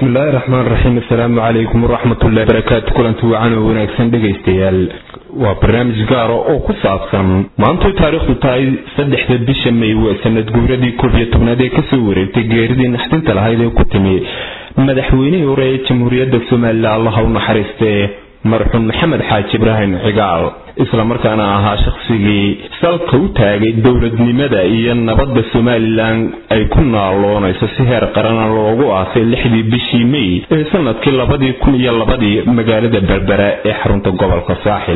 bismillaahi raxmaan raxiim assalaamu calaykum waraxmatullahi barakaatu kulanti wacan oo wanaagsan dhegaystayaal waa barnaamij gaara oo ku saabsan maantoy taariikhdu tahay saddexda bisha may waa sanad guuradii koob iyo tobnaad ee kasoo wareegtay geeridii naxdinta lahayd ee ku timi madaxweynihii hore ee jamhuuriyadda somalilan allaha u naxariistee marxuum maxamed xaaji ibraahim cigaal islamarkaana ahaa shaqsigii salka u taagay dowladnimada iyo nabadda somalilan ay ku naaloonayso si heer qarana loogu aasay lixdii bishii may ee sanadkii labadii kun iyo labadii magaalada berbera ee xarunta gobolka saaxil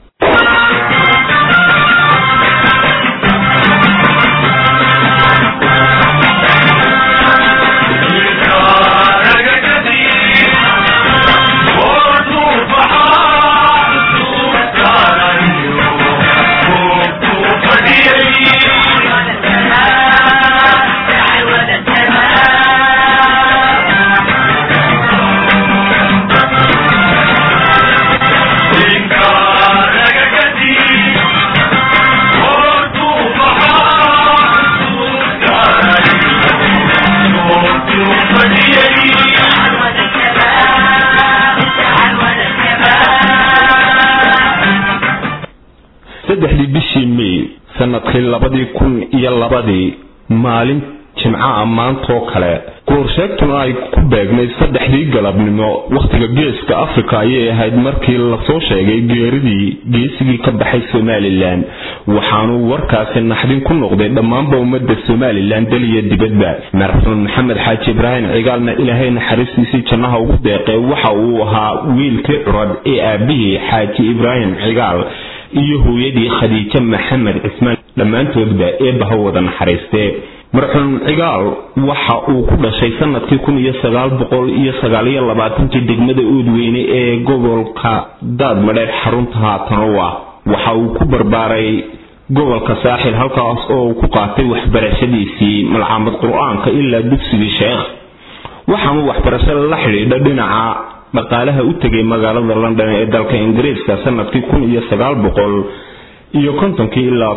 saddexdii bishii may sanadkii labadii kun iyo labadii maalin jimcaha maantoo kale goorsheegtuna ay ku beegnayd saddexdii galabnimo wakhtiga geeska afrika ayay ahayd markii lasoo sheegay geeridii geesigii ka baxay somalilan waxaanuu warkaasi naxdin ku noqday dhammaanba ummadda somalilan dal iyo dibadba marxuum maxamed xaaji ibraahim cigaalna ilaahay naxariistiisii jannaha ugu deeqee waxa uu ahaa wiilkii curad ee aabihii xaaji ibraahim cigaal iyo hooyadii khadiijo maxamed cismaan dhammaantoodba eebbaha wada naxariistee marxuum cigaal waxa uu ku dhashay sanadkii kun iyo sagaal boqol iyo sagaaliyo labaatankii degmada oodweyne ee gobolka daadmadheer xarunta haatanowa waxa uu ku barbaaray gobolka saaxil halkaas oo uu ku qaatay waxbarashadiisii malcaamad qur-aanka ilaa dugsigii sheekh waxaanuu waxbarasho la xidhiidha dhinaca dhaqaalaha u tegay magaalada london ee dalka ingiriiska sanadkii kun iyo sagaal boqol iyo kontonkii ilaa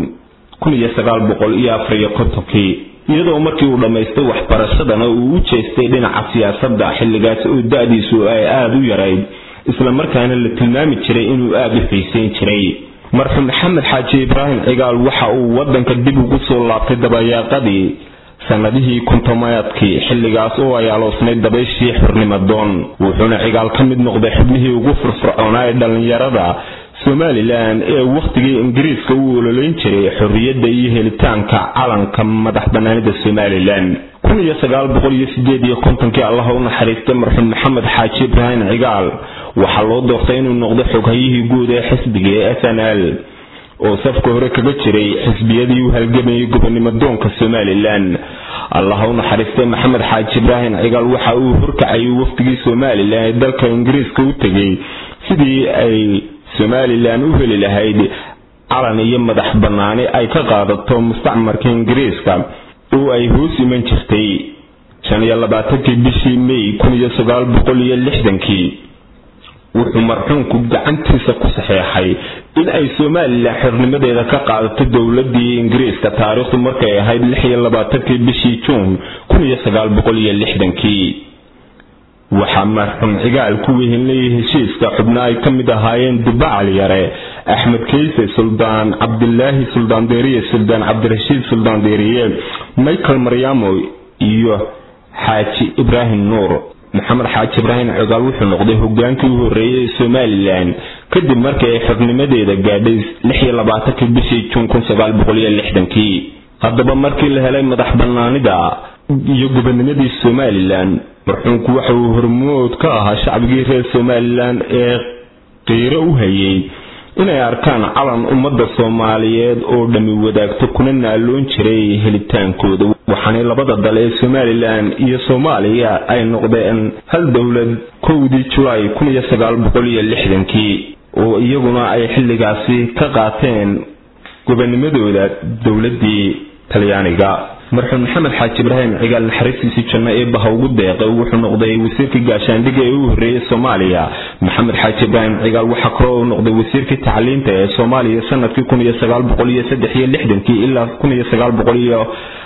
kun iyo sagaal boqol iyo afariyo kontonkii iyadoo markii uu dhammaystay waxbarashadana uu u jeestay dhinaca siyaasadda xilligaas oo da-diisu ay aada u yarayd islamarkaana la tilmaami jiray inuu aada u xiiseyn jiray marxuum maxamed xaaji ibraahim cigaal waxa uu wadanka dib ugu soo laabtay dabayaaqadii sanadihii kuntomaadkii xilligaas oo ay aloosnayd dabayshii xurnimadoon wuxuuna cigaal ka mid noqday xubnihii ugu firfircoonaa ee dhallinyarada somalilan ee wakhtigii ingiriiska u ololeyn jiray xorriyadda iyo helitaanka calanka madax banaanida somalilan kun iyo sagaal boqol iyo sideed iyo kontonkii allaha u naxariistay marxuum maxamed xaaji ibraahim cigaal waxaa loo doortay inuu noqdo xoghayihii guud ee xisbiga ee s n l oo safka hore kaga jiray xisbiyadii u halgamayay gobonimo doonka somalilan allaha u naxariistay maxamed xaaji ibraahim cigaal waxa uu horkacayay wafdigii somalilan ee dalka ingiriiska u tegay sidii ay somalilan u heli lahayd calan iyo madax bannaani ay ka qaadato mustacmarka ingiriiska oo ay hoos iman jirtay shan iyo labaatankii bishii may kun iyo sagaal boqol iyo lixdankii wuxuu marxuumku gacantiisa ku saxeexay in ay somalilan xornimadeeda ka qaadato dowladii ingiriiska taariikhdu markay ahayd lix iyo labaatankii bishii juun kun iyo sagaal boqol iyo lixdankii waxaa marxuum cigaal ku wehelinayay heshiiska xubno ay ka mid ahaayeen dubacal yare axmed keyse suldaan cabdilaahi suldaan deeriye suldaan cabdirashiid suldaan deeriye michael maryamo iyo xaaji ibraahim nuur maxamed xaaji ibraahim cigaal wuxuu noqday hogaankii u horreeyay ee somalilan kadib markii ay xornimadeeda gaadhay lix iyo labaatankii bishii juun kun sagaal boqol iyo lixdankii haddaba markii la helay madax banaanida iyo gobonimadii somalilan marxuumku waxa uu hormood ka ahaa shacbigii reer somalilan ee qiiro u hayay inay arkaan calan ummadda soomaaliyeed oo dhammi wadaagto kuna naaloon jiray helitaankooda waxaanay labada dal ee somalilan iyo soomaaliya ay noqdeen hal dowlad kowdii julaay kun iyo sagaal boqol iyo lixdankii oo iyaguna ay xilligaasi ka qaateen gobonimadooda dowladii talyaaniga marxuum maxamed xaaji ibraahim cigaal naxariistiisii janno ee baha ugu deeqay wuxuu noqday wasiirkii gaashaandhiga ee u horreeyay soomaaliya maxamed xaaji ibraahim cigaal waxaa kaloo uu noqday wasiirkii tacliinta ee soomaaliya sanadkii kun iyo sagaal boqol iyo saddex iyo lixdankii ilaa kun iyo sagaal boqol iyo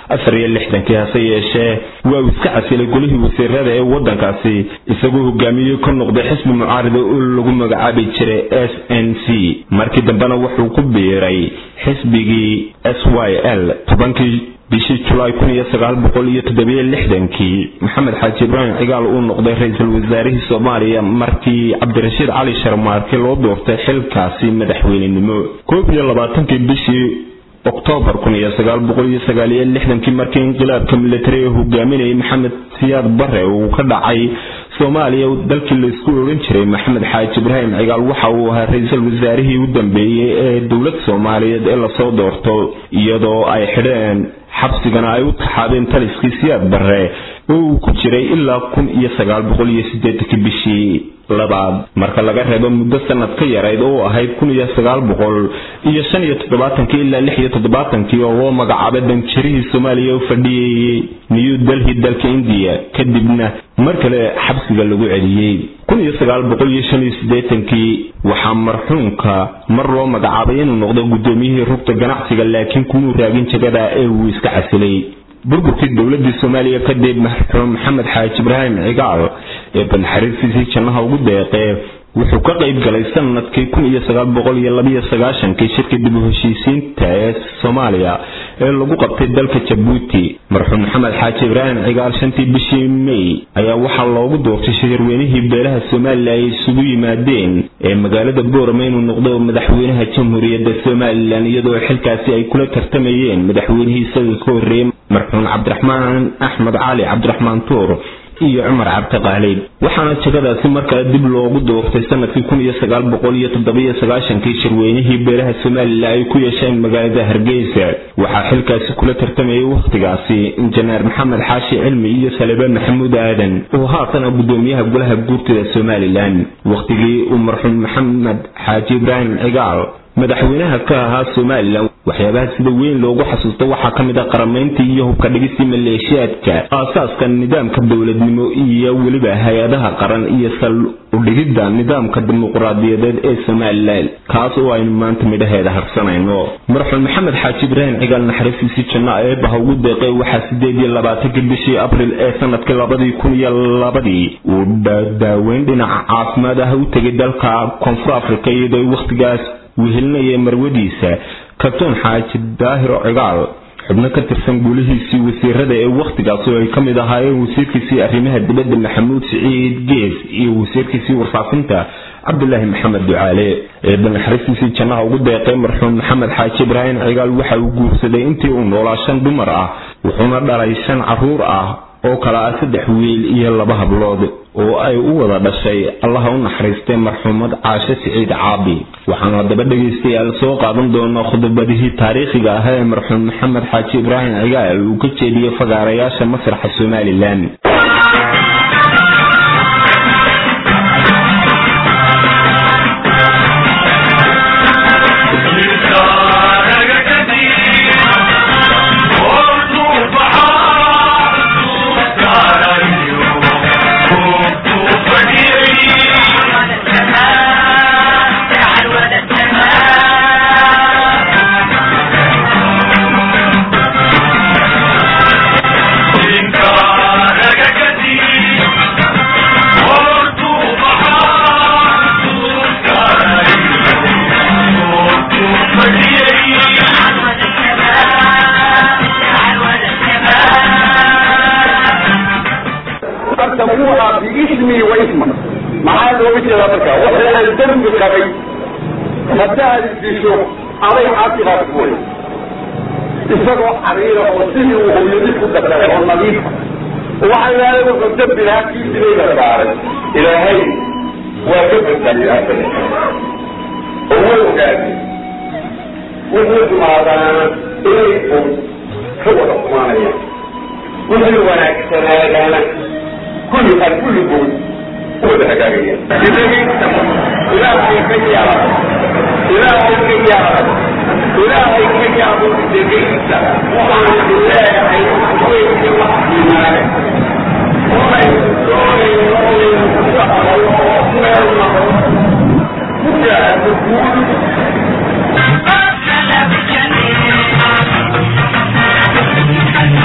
afar iyo lixdankii hase yeeshee waa uu iska casilay golihii wasiirada ee waddankaasi isagoo hogaamiyey ka noqday xisbi mucaarida oo lagu magacaabi jiray s n c markii dambena wuxuu ku biiray xisbigii s y l tobankii bishii julaay kun iyo sagaal boqol iyo toddobiyo lixdankii maxamed xaaji ibraahim cigaal uu noqday ra-iisul wasaarihii soomaaliya markii cabdirashiid cali sharmaarke loo doortay xilkaasi madaxweynenimo koob iyo labaatankii bishii oktoobar kun iyo sagaal boqol iyo sagaal iyo lixdankii markii inqilaabka militari ee hogaaminayay maxamed siyaad bare uu ka dhacay soomaaliya dalkii laysku odhan jiray maxamed xaaji ibraahim cigaal waxa uu ahaa ra-iisul wasaarihii u dambeeyey ee dowlad soomaaliyeed ee lasoo doorto iyadoo ay xidheen xabsigana ay u taxaabeen taliskii siyaad bare oo uu ku jiray ilaa kun iyo sagaal boqol iyo sideetankii bishii labaad marka laga reebo muddo sanad ka yarayd oo ahayd kun iyo sagaal boqol iyo shan iyo toddobaatankii ilaa lix iyo toddobaatankii oo loo magacaabay danjirihii soomaaliya u fadhiyayey new delhi dalka indiya kadibna mar kale xabsiga lagu celiyey kun iyo sagaal boqol iyo shan iyo siddeetankii waxaa marxuumka mar loo magacaabay inuu noqdo guddoomiyihii rugta ganacsiga laakiin kumuu raagin jagada ee uu iska casilay burburkii dowladii soomaaliya kadib marxuum maxamed xaaji ibraahim cigaal ee banxariirtiisii jannaha ugu deeqee wuxuu ka qayb galay sanadkii kun iyo sagaal boqol iyo labiyo sagaashankii shirkii dib u heshiisiinta ee soomaaliya ee lagu qabtay dalka jabuuti marxuum maxamed xaaji ibraahim cigaal shantii bishii may ayaa waxaa loogu doortay shirweynihii beelaha somalilan ay isugu yimaadeen ee magaalada boorama inuu noqdo madaxweynaha jamhuuriyadda somalilan iyadoo xilkaasi ay kula tartamayeen madaxweynihii isaga ka horreeyey marxuum cabdiraxmaan axmed cali cabdiraxmaan tuur iyo cumar cabdiqaalib waxaana jagadaasi markale dib loogu doortay sanadkii kun iyo sagaal boqol iyo toddobiyo sagaashankii shirweynihii beelaha somalilan ay ku yeesheen magaalada hargeysa waxaa xilkaasi kula tartamayay wakhtigaasi injineer maxamed xaashi cilmi iyo salibe maxamuud aadan oo haatana gudoomiyaha golaha guurtida somalilan wakhtigii uu marxuum maxamed xaaji ibraahim cigaal madaxweynaha ka ahaa somalilan waxyaabaha sida weyn loogu xasuusto waxaa ka mid ah qaramayntii iyo hubka dhigistii maleeshiyaadka aasaaska nidaamka dowladnimo iyo weliba hay-adaha qaran iyo sal udhigidda nidaamka dimuqraadiyadeed ee somalilan kaas oo aynu maanta midhaheeda harsanayno marxuum maxamed xaaji ibraahim cigaal naxariistiisii janno eebaha ugu deeqay waxaa sideed iyo labaatankii bishii abril ee sanadkii labadii kun iyo labadii uu daaweyn dhinaca caafimaad ah u tegay dalka koonfur africa iyadoo wakhtigaas wehelinaya marwadiisa kabtoon xaaji daahiro cigaal xubno ka tirsan guulihiisii wasiirada ee wakhtigaas oo ay ka mid ahaayeen wasiirkiisii arrimaha dibadda maxamuud siciid gees iyo wasiirkiisii warfaafinta cabdulaahi maxamed ducaale eeba naxariistiisii jannaha ugu deeqay marxuum maxamed xaaji ibraahim cigaal waxa uu guursaday intii uu noolaa shan dumar ah wuxuuna dhalay shan carruur ah oo kale ah saddex wiil iyo laba hablood oo ay u wada dhashay allaha u naxariistay marxuumad caashe siciid caabi waxaanu haddaba dhegaystayaal soo qaadan doonaa khudbadihii taariikhiga ah ee marxuum maxamed xaaji ibraahim cigaal uu ka jeediyey fagaarayaasha masraxa somalilan biismii wa isma maxaa looga jeedaa marka waxay dembi qabay haddaad disho aday caasigaas way isagoo cariira oo sidii uu hooyadii ku dhaqay oo nadiifa waxaa ilaahay wuxuu dembi lahaa kii dilayga saaray ilaahay waa ka badbaadiyay asaga oo way ogaatay wuxuu xumaadaana inay un ka wada xumaanayaan wixii wanaagsanaadaana kulli qad kulligood u wada hagaagaya ilaahay ka yaaba ilaahay ka yaaba ilaahay ka yaabo degaysa waxaan leeyahay weynki wax imaane oonaynu doonayno oonaynu ku dhaqayo oo meel naqo ku gaadho guul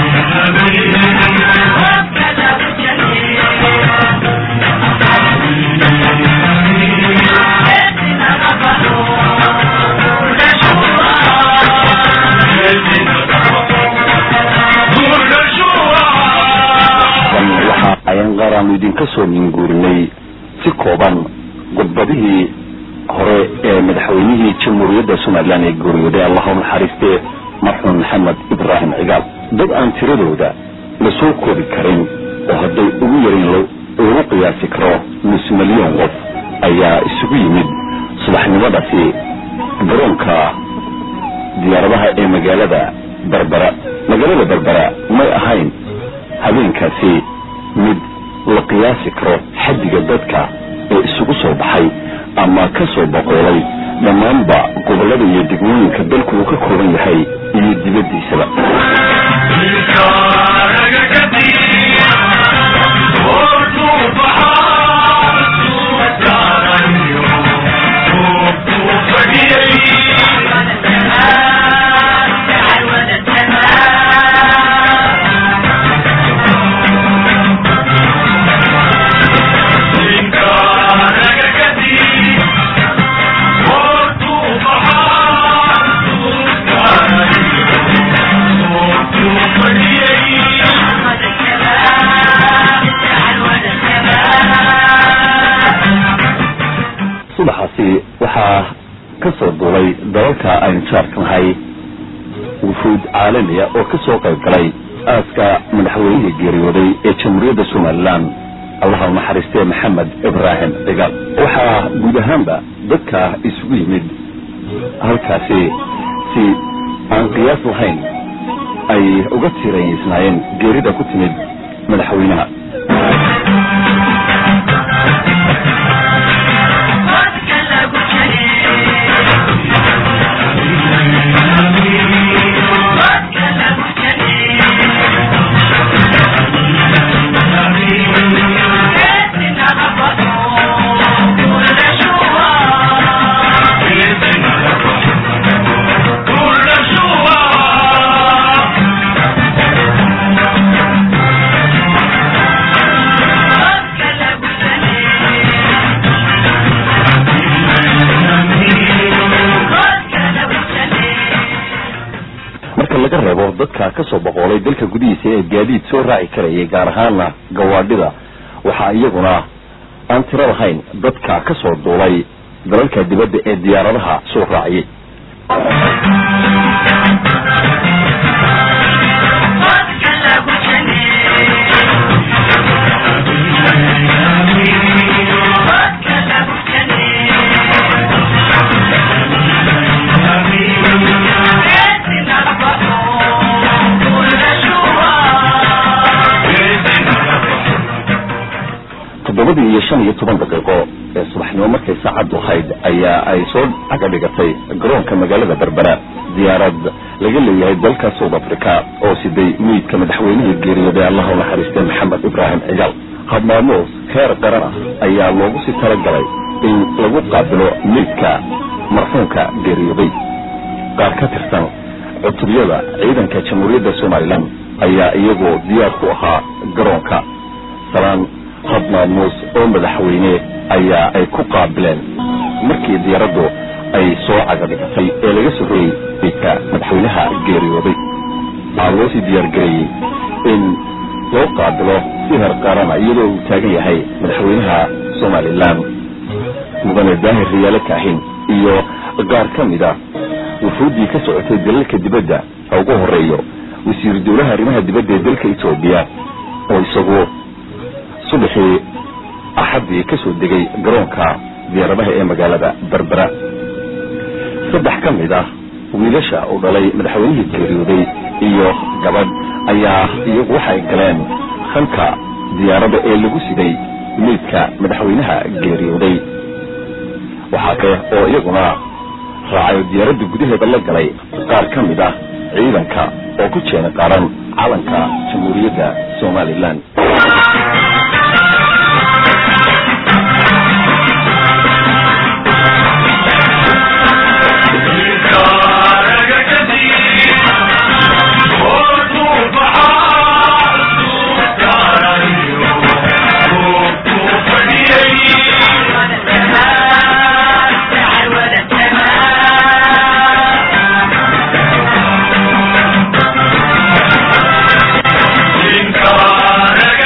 waxaanu idinka soo minguurinay si kooban khudbadihii hore ee madaxweynihii jamhuuriyadda somalilan ee geeriyooday allahu naxariiste marxuum maxamed ibraahim cigaal dad aan tiradooda la soo koobi karin oo hadday ugu yarin lagu qiyaasi karo nus milyan qof ayaa isugu yimid subaxnimadaasi garoonka diyaaradaha ee magaalada berbera magaalada berbera may ahayn habeenkaasi mid la qiyaasi karo xaddiga dadka ee isugu soo baxay ama ka soo boqoolay dhammaanba gobollada iyo degmooyinka dalku uu ka kooban yahay iyo dibaddiisaba subaxaasi waxaa ka soo duulay dalalka aynu jaarka nahay wufuud caalamiya oo ka soo qayb galay aaska madaxweynihii geeriyooday ee jamhuuriyadda somalilan allaha naxariistee maxamed ibraahim cigaal waxaa guud ahaanba dadka isugu yimid halkaasi si aan qiyaas lahayn ay uga tiiraysnaayeen geerida ku timid madaxweynaha marka laga reebo dadka ka soo boqoolay dalka gudihiisa ee gaadiid soo raaci karayay gaar ahaana gawaadhida waxaa iyaguna aan tiro lahayn dadka ka soo duulay dalalka dibadda ee diyaaradaha soo raaciyay toddobadii iyo shan iyo toban daqiiqo ee subaxnimo markay saacaddu ahayd ayaa ay soo caga dhigatay garoonka magaalada berbera diyaarad laga leeyahay dalka south africa oo siday meydka madaxweynihii geeriyooday allahu naxariistay maxamed ibraahim cigaal habmaamuus heer qaran ah ayaa loogu sii talagalay in lagu qaabilo meydka marxuumka geeriyooday qaar ka tirsan cutubyada ciidanka jamhuuriyadda somalilan ayaa iyagoo diyaar ku ahaa garoonka salaan habmaamuus oo madaxweyne ayaa ay ku qaabileen markii diyaaraddu ay soo cagadhigatay ee laga soo royey meydka madaxweynaha geeriyooday waxaa loo sii diyaargareeyey in loo qaabilo si heer qaarana iyadoo uu taagan yahay madaxweynaha somalilan mudane daahir riyaale kaahin iyo qaar ka mid a wufuuddii ka socotay dalalka dibadda ha ugu horeeyo wasiiru dowlaha arrimaha dibadda ee dalka etoobiya oo isagu subaxii axaddii ka soo degay garoonka diyaaradaha ee magaalada berbera saddex ka mid ah wiilasha uu dhalay madaxweynihii geeriyooday iyo gabadh ayaa iyagu waxay galeen halka diyaaradda ee lagu siday meydka madaxweynaha geeriyooday waxaa kale oo iyaguna raacay diyaaradda gudaheeda la galay qaar ka mid ah ciidanka oo ku jeena qaaran calanka jamhuuriyadda somalilan Thank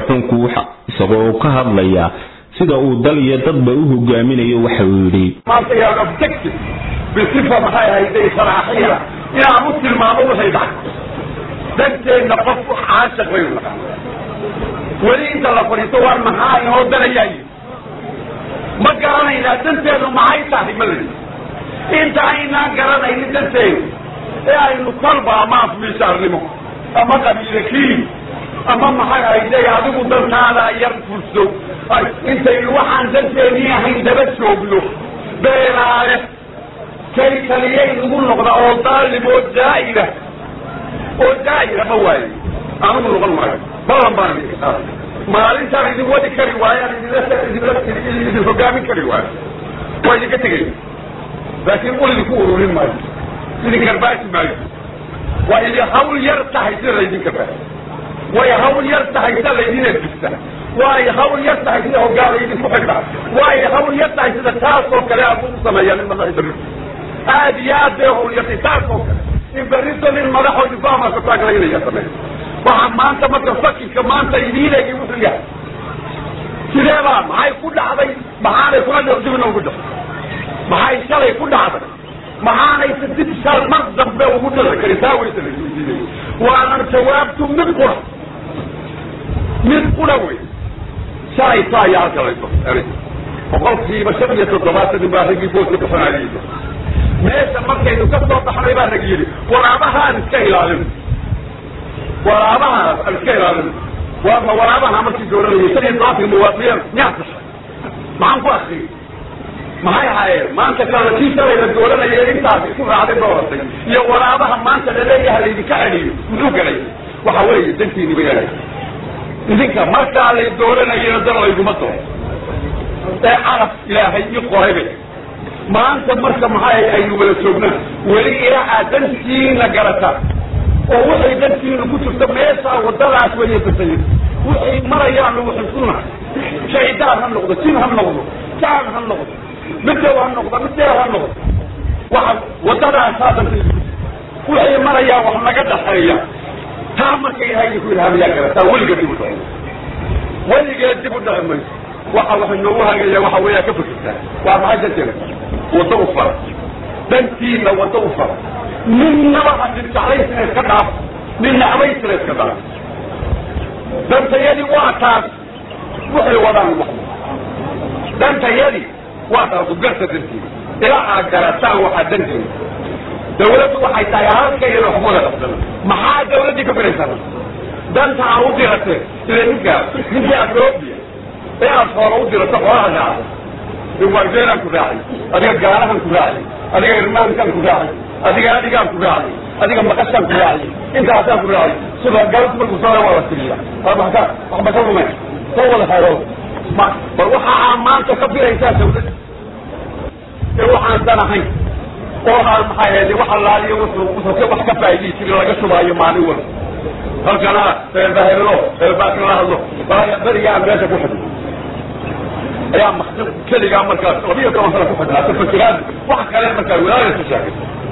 marxuumku waxa isagoo ka hadlaya sida uu dal iyo dadba u hogaaminayo waxa uu yidhi maanta yaa objective bisifa maxay ahayday saraaxiya inaan u tilmaamo waxay dhacay danteenna qofku caashaq bay naqaan weli inta la fadhiisto waar maxaa inoo danayaayo ma garanaynaa danteenu maxay tahay ma ladi inta aynaan garanaynin danteenu ee aynu kolba ama afmiishaarnimo ama qabiilakii ama maxay ahayday adigu dantaada yar fulso intaynu waxaan danteenii ahayn daba joogno beelaale kay kaliyay nagu noqda oo daalim oo daa'ira oo daa'ira ma waaye anigu noqon maayo ballan baan idinka qaaday maalintaan idin wadi kari waayo aan idinla idinla idin hogaamin kari waayo waa idinka tegay laakiin ul idinku ururin maayo idin karbaasi maayo waa idin hawl yar tahay sida laydin karbaayo way hawl yar tahay sida laydin edbista way hawl yar tahay sida hogaan laydinku xidhaa way hawl yar tahay sida taas oo kale aad u sameeyaa nin madax berrito aad iyo aad bay hawl yartay taas oo kale in berrito nin madaxoo difaamarka taaglaynaya sameeya waxaa maanta marka fakinka maanta idiinegi wuxuu yahay sidee baa maxay ku dhacday maxaanay kula dibna ugu dhacday maxay shalay ku dhacday maxaanaysa dib shal mar dambe ugu dhici karin taa weysa laisweydiinay waanan jawaabtu mid qura mid qura wey shalay taa ayaa halka layso boqolkiiba shan iyo toddobaatan nin baa raggii booska baxanayay meesha markaynu ka soo baxnay baa rag yidhi waraabahaan iska ilaalin waraabahaas aan iska ilaalin waama waraabaha markii dooranayay shan iyo todobaatanka muwaadiniin miyaa tashay maxaan ku akriyay maxay ahaayeen maanta kalena kii shalay la dooranaya intaas isu raacday dooratay iyo waraabaha maanta laleeyaha laydinka celiyo muxuu galay waxa weeye dantiini bay ahay idinka markaa lay dooranayana dan layguma doro ee caraf ilaahay ii qoraybay maanta marka maxay aynu wada joognaan weli ilaa aad dantiina garataan oo waxay dantiina ku jirto meeshaa wadadaas weeye basayid waxay marayaan lagu xusuna shaydaan ha noqdo jin ha noqdo jaan ha noqdo midow ha noqdo mideer ha noqdo waxa wadadaasaa dantiina waxay marayaan wax naga dhaxeeya taa marka ilahay idinku ilhaamiyaa garataa weligeed dib u dhaco weligeed dib u dhaci mayso waxa waxa noogu hagaya waxa weeyaa ka fikirtaa waa maxay danteena waddo u fara dantiina waddo u fara ninnaba hadin jeclaysina iska dhaaf nin nacbaysina iska dhaaf dantayadii waa taas waxay wadaan wax dantayadii waa taas ugarta dantiina ilaa aad garataan waxaa danteena dawladdu waxay tahay halka iyada wax wada qabsana maxaa dawladdii ka firaysaa danta aan u diratee sida ninkaa ninkii atroobiya ee aad hoola u dirato xoolaha raacday wardeelaan ku raacay adiga gaalahan ku raacay adiga irmaankaan ku raacay adiga adigaan ku raacay adiga maqashaan ku raacay intaasaan ku raacay sida galad markuu soo waa la tiriya waxba waxba ka rumay soo wada hayro ma bal waxa aan maanta ka firaysaa dawladda ee waxaan dan ahayn oo aan maxay ahayd wax allaaliyo wuxuu wuxuu wax ka faa'iidey jiray laga shubaayo maalin walba halkana bahelo baakala hadlo berigaan meesha ku xidhay ayaa maktab keligaa markaas labiyo toban sana ku xidhnaa tafakiraad wax kale markaa wilaaya soo sheegay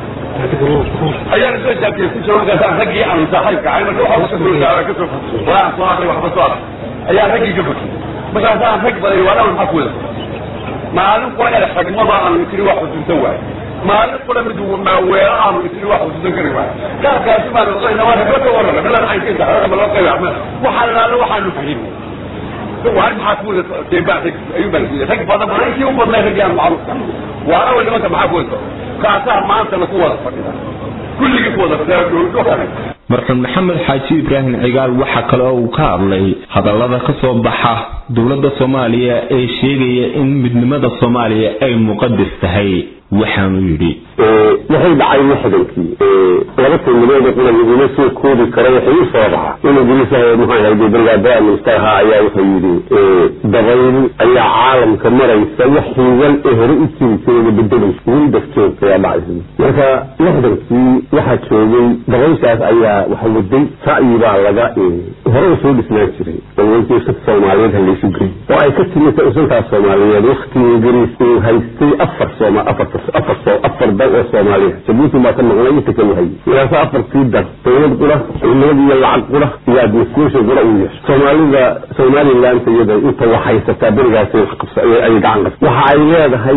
ayaan soo shaakiyey ku jiro markaasaan raggii aan saaxiibka ahay marka waxa kasoo gaara kasoo walaan soo akri waxba soo akri ayaa raggii ka fakiyey markaasaan rag badan waa maxaa ku wada maalin qura ee xigmada aanu tiri wax xusuusan waayo maalin qura mid maaweelo aanu tiri wax xusuusan kari waayo gaarkaasi baan oqayna waa ragla ka warrama melan caynkiisa xooga loo qayba waxaa lalaalo waxaanu fahimay waa maxaa ku wada teebaa rag ayuu baan ku rag badan badan intii u badnay rag yaan macruufka waa awal nimanka maxaa ku wada kaasaa maantana ku wada fadhida kulligii ku wada fadhida dowlado kale marxuum maxamed xaaji ibraahim cigaal waxa kale oo uu ka hadlay hadallada ka soo baxa dowladda soomaaliya ee sheegaya in midnimada soomaaliya ay muqadas tahay waxaanu yidhi waxay dhacay lixdankii laba timidood qura laguma soo koobi karo waxay u soo baxa in ingiriisaha maxaa hayday brigaadada minister ahaa ayaa wuxuu yidhi dabayl ayaa caalamka maraysa wax hiigal ee hore u jiri jirayna bedelaysa windas joogta ayaa dhacaysa marka lixdankii waxaa joogay dabayshaas ayaa waxa waday ra'yi baa laga hore u soo dhisnaan jiray dawladda soomaaliyeed halaysu gey oo ay ka timid usantaas soomaaliyeed wakti ingiriis uu haystay afar sooma afar afar soo afar dal oo soomaaliya jabuuti baa ka noqonay inta kale hayay ilaasa afartii dar dawlad qura ciidamad iyo lacag qura iyo administration qura uu yeesho soomaalida somaliland iyada inta wax haysataa berigaas wax qabsa ay gacan qabsa waxa ay leedahay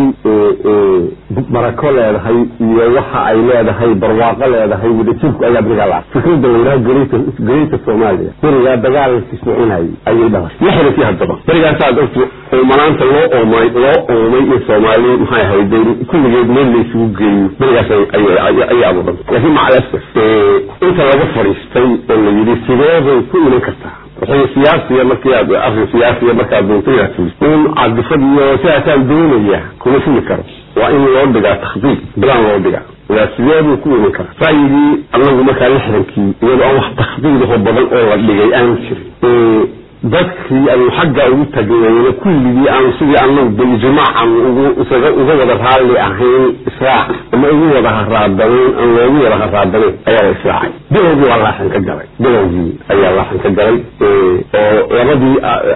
barako leedahay iyo waxa ay leedahay barwaaqo leedahay wadajirku ayaa berigaa la fikrada layidhaha greater greater somalia berigaa dagaalkii soconayay ayay dhalashay lixdankii haddaba berigaasaad ogti oomanaanta loo oomay loo oomay in soomaali maxay ahayd kulligeed meel laysugu geeyo berigaas ayay abuuran laakiin macalasaf inta laga fadhiistay oo la yidhi sideeday ku iman kartaa wixii siyaasiya markii aad arrin siyaasiya markaad doonto inaad fuliso in cadifad iyo sidaasaan doonaya kuma fuli karo waa in loo dhigaa takhdiid bilaan loo dhigaa waa sideeduu ku iman kara ra'yigii anagu markaa lixdankii iyadoo aan wax takhdiidaho badan oo la dhigay aanu jirin dadkii aynu xaggaa ugu tagnayna kulligii aanu sidii anagu bilijmaacan ugu isaga uga wada raalli ahayn israac ama ugu wada haraadanayn aan loogu wada haraadanayn ayaa la israacay bilowgii waa laaxan ka galay bilowgii ayaa laaxan ka galay oo labadii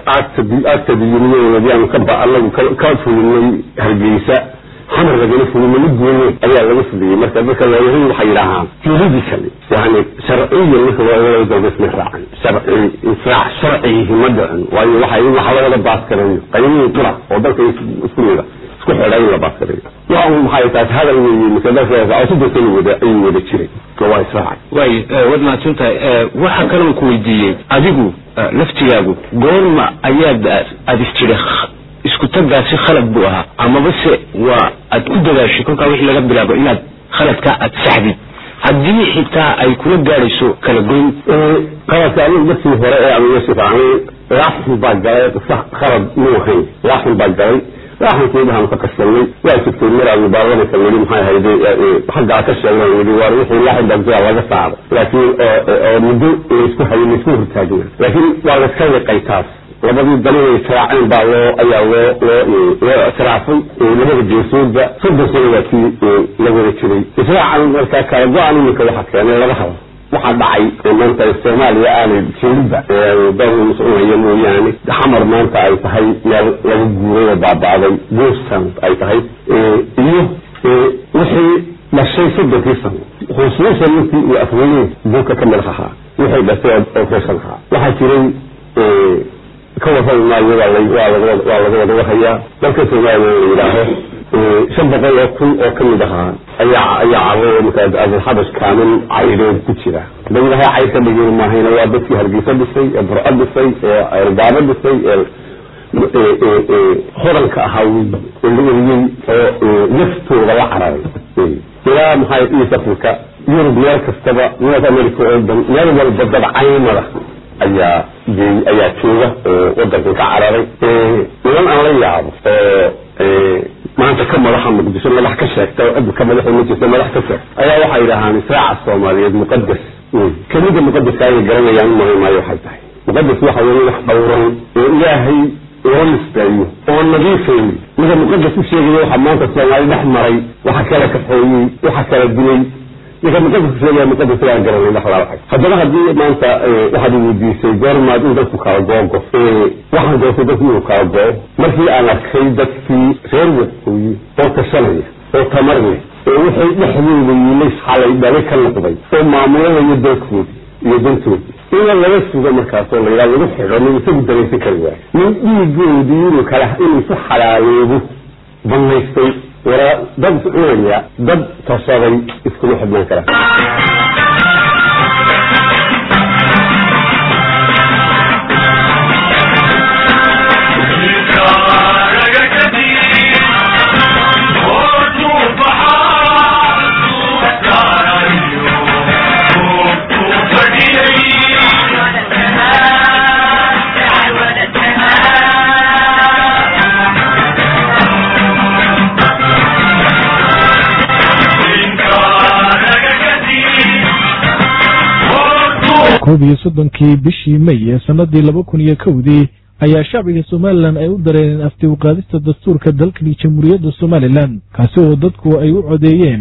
actadiyuniyadoodii aanu kaba anagu ka fulinay hargeysa xamar lagala fulina mid goone ayaa laga fuliyey marka dadka looyahay waxay yidhaahaan juridically yani sharciyan marka loo dalba isma raacan sharci israac sharcigihi ma dhicin waayo waxay waxa la wada baaskarayo qaymihii qura oo dalka isku mida isku xidha in la baaskarayo waa un maxay taas hadal weeye marka dalka sidoo kale wada ayuu wada jiray waa israacay waay waad mahadsan tahay waxaa kaloo ku weydiiyey adigu laftigaagu goorma ayaad aad istiri isku tagaasi khalad buu ahaa amaba se waa aad ku dadaashay kolkaa wixii laga bilaabo inaad khaladkaa aad saxdid haddii xitaa ay kula gaadhayso kala goyn qaladka anigu markii hore ee aan meesha raacnay laaxin baa galay khalad muu ahayn laaxin baa galay laaxinkeedahaan ka kashanay waa jirtay maraanu baarlamanka nidhi maxay hayde xaggaa ka sheegnay nidhi waa wixii laaxin baa jira laga saaro laakiin oo muddo laysku hayay laysku hortaagna laakiin waa layska liqay taas labadii dalin ay israaceen baa loo ayaa loo loo loo israafay labada jeesoodba soddon sano waa kii la wada jiray israacan markaa kala go-an iminka waxa keenay laga habo waxaa dhacay maanta soomaaliya aanay jeliba dawla soconaya mooyaane xamar maanta ay tahay meel laga guuray oo baaba'day boostan ay tahay iyo wixii dhashay soddonkii sano khusuusan intii uu afweyne buuka ka madax ahaa wixii dhashay oo feeshan ahaa waxaa jiray ka warrami maayo waa laga wada warhayaa dalka soomaaliya la yidhaaho shan boqol oo kun oo kamid ahaa ayaa ayaa carro markaa abulxabash kaamin cayreed ku jira hadda ilahay cayr ka dhigin maahayna waa dadkii hargeysa dhisay ee burco dhisay ee elgaabo dhisay ee hodanka ahaa wey oo la eriyey oo naftooda la cararay ilaa maxay east africa yurub meel kastaba north america oo dhan meel walba dad caymada ayaa geey ayaa jooga oo wadankan ka cararay niman aan la yaabo oo maanta ka madaxa muqdisho madax ka sheegta oo cid ka madaxa ma jirto madax ka sheeg ayaa waxay yidhahaan israaca soomaaliyeed muqadas kelida muqadaska ayay garanayaan umari maayo waxay tahay muqadas waxa weeye wax dhowran oo ilaahay loo nisbeeyo oo nadiifay mida muqadas u sheegaya waxa maanta soomaali dhex maray waxa kala kaxeeyey waxa kala dilay ninka muqadas sheegaya muqadas aan garanay wax laa haddaba haddii maanta waxaad weydiisay goormaad in dadku kala googo waxaan doortay dadku inuu kala goo markii aan arkay dadkii reer waqooyi oo tashanaya oo tamar leh oo wixii dhexdooda yiilay xalay dhale ka noqday oo maamulanayo dalkoodi iyo dantoodi ina laga sugo markaasoo layidhaha lagu xidho nin isagu daraysan kari waayo nin dhiigoodii inuu kala inuu isu xalaaloobo banaystay waraa dad cunaya dad tashaday iskuma xidhnaan kara koob iyo soddonkii bishii may ee sannadii laba kun iyo kowdii ayaa shacbiga somalilan ay u dareereen afti uqaadista dastuurka dalkani jamhuuriyadda somalilan kaasi oo dadku ay u codeeyeen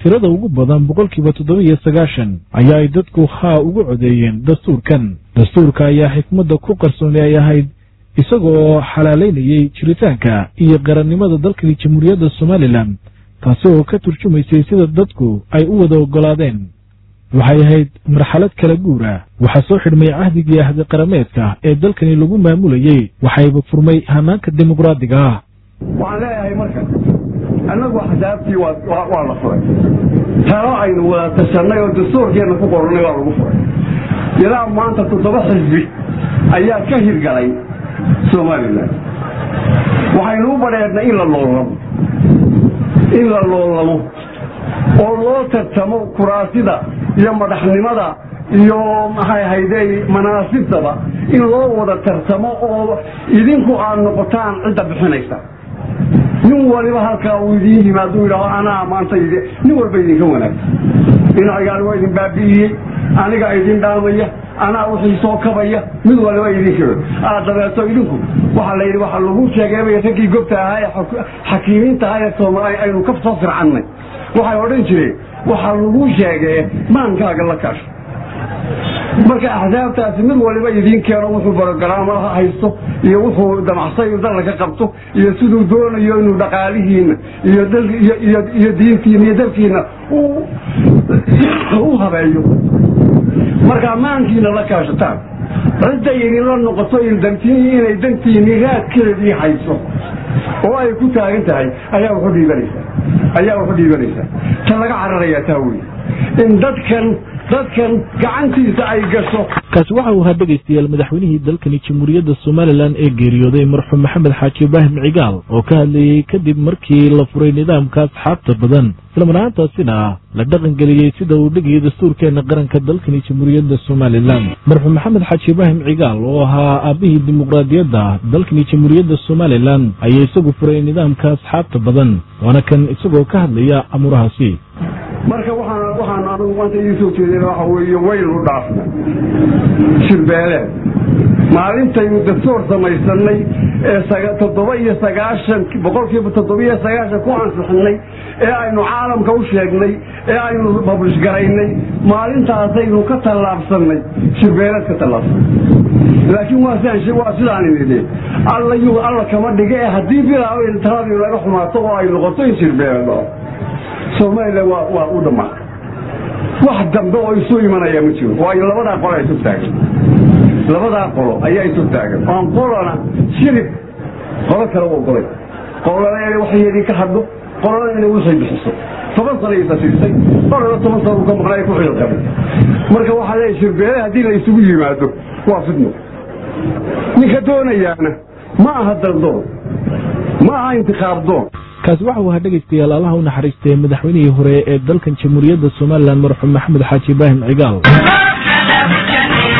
tirada ugu badan boqolkiiba toddoba-iyo sagaashan ayaa ay dadku haa ugu codeeyeen dastuurkan dastuurka ayaa xikmadda ku qarsooni ay ahayd isagoo xalaalaynayey jiritaanka iyo qarannimada dalkani jamhuuriyadda somalilan taasi oo ka turjumaysay sida dadku ay u wada oggolaadeen waxay ahayd marxalad kala guur ah waxaa soo xidhmay cahdigii ahdi qarameedka ee dalkani lagu maamulayey waxayba furmay hanaanka dimuqraadiga ah waxaan leeyahay marka annagu axsaabtii waa la furay talo aynu wada tashanay oo dastuurkeenna ku qornay waa lagu furay ilaa maanta toddoba xisbi ayaa ka hirgalay somalilan waxaynu u badheernay in la loolamo in la loolamo oo loo tartamo kuraasida iyo madaxnimada iyo maxay ahayde manaasibtaba in loo wada tartamo oo idinku aad noqotaan cidda bixinaysa nin waliba halkaa uu idiin yimaado yidhaaho anaa maanta nin walba idinka wanaagsan dhinacaygaan waa idin baabi'iyey aniga idin dhaamaya anaa wixii soo kabaya mid waliba idinka aa dabeeto idinku waxaa la yidhi waxaa lagu sheegay raggii gobta ahaa ee xakiimiinta ahaa ee soomaaliya aynu ka soo fircannay waxay odhan jireen waxaa lagu sheegee maankaaga la kaasho marka axsaabtaasi mid waliba idiin keeno wuxuu barogaraamo haysto iyo wuxuu damacsay dalla ka qabto iyo siduu doonayo inuu dhaqaalihiina iyo diintiina iyo dalkiina u habeeyo markaa maankiina la kaashataan cidday idinla noqoto inay dantiinii raadkeedii hayso oo ay ku taagan tahay ayaa wuxu dhiibanaysaa ayaa wuxu dhiibanaysaa ta laga cararayaa taa wey in dadkan dadkan gacantiisa ay gasho kaasi waxa uu ahaa dhegaystayaal madaxweynihii dalkani jamhuuriyadda somalilan ee geeriyooday marxuum maxamed xaaji ibraahim cigaal oo ka hadlayey kadib markii la furay nidaamka asxaabta badan islamanaantaasina la dhaqangeliyey sida uu dhigayay dastuurkeena qaranka dalkani jamhuuriyadda somalilan marxuum maxamed xaaji ibraahim cigaal oo ahaa aabbihii dimuqraadiyadda dalkani jamhuuriyadda somalilan ayaa isagu furay nidaamka asxaabta badan waana kan isagoo ka hadlaya amuurahaasi marka waxaan waxaan anigu maanta idiin soo jeedina waxa weeye waynu dhaafna shirbeeleed maalintaynu dastuur samaysanay ee toddoba iyo sagaashan boqolkiiba toddoba iyo sagaashan ku ansixinay ee aynu caalamka u sheegnay ee aynu bablish garaynay maalintaasaynu ka tallaabsanay shirbeeleed ka tallaabsanay laakiin waa sidaan waa sidaan idhi alla yuu alla kama dhiga ee haddii bilaaw taladii laga xumaato oo ay noqoto in shirbeeleed somalilan waa waa u dhammaatay wax dambe oo isu imanaya ma jiro waayo labadaa qolo ay isu taagan labadaa qolo ayaa isu taagan oon qolona shirib qolo kale u ogolay qolona inay waxyeedii ka hadlo qolona inay wixii bixiso toban sana isa siisay qolona toban sana uu ka maqnay ku xilqabay marka waxaa leeyahay shirbeele haddii la isugu yimaado waa fidno ninka doonayaana ma aha daldoon ma aha intiqaab doon kaasi waxa uu ahaa dhegaystayaal allaha u naxariistay madaxweynihii hore ee dalkan jamhuuriyadda somalilan marxuum maxamed xaaji ibraahim cigaal